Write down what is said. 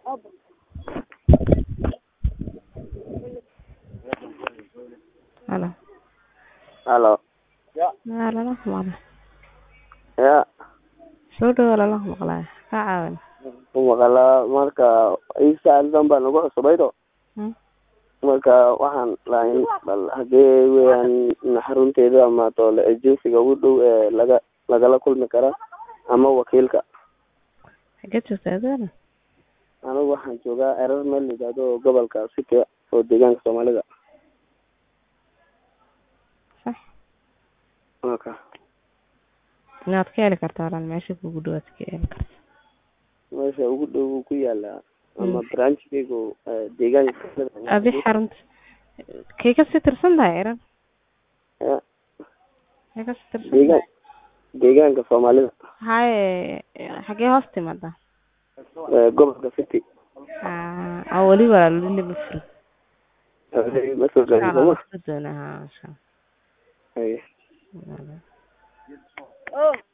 Halo. Halo. Waa lala maqlay. Ya, Soo dhawo lala maqlay. Ka caawin. ku maqalaa marka Isa aldan baan ugu cusbaydo. Hmm. Marka waxaan lahayn bal hadee weeyaan xarunteeda ama toole agensiga ugu dhow ee laga lagala kulmi kara ama wakiilka. Xagee joogtaa adeena? Anigu waxaan joogaa erar meel la yidhaahdo gobolka Sike oo deegaanka Soomaalida. Sax. Marka Inaad ka heli kartaa walaal meesha kugu dhow aad ka heli kartaa. meesha ugu dhow wuu ku yaalaa ama branchkaygu ee, deegaanka Soomaalida. Adi xarunta kay ka sii tirsan tahay eran? Ya, Kay ka sii tirsan deegaan tahay? deegaanka Soomaalida Haye xagee hoos timaadaa? ee, gobolka City. Ah, ah, weli walaal weli lama furin. Ma soo gaadhin Insha Allah sooma? la furi doonaa, haa, insha Haye. Allah. Oh.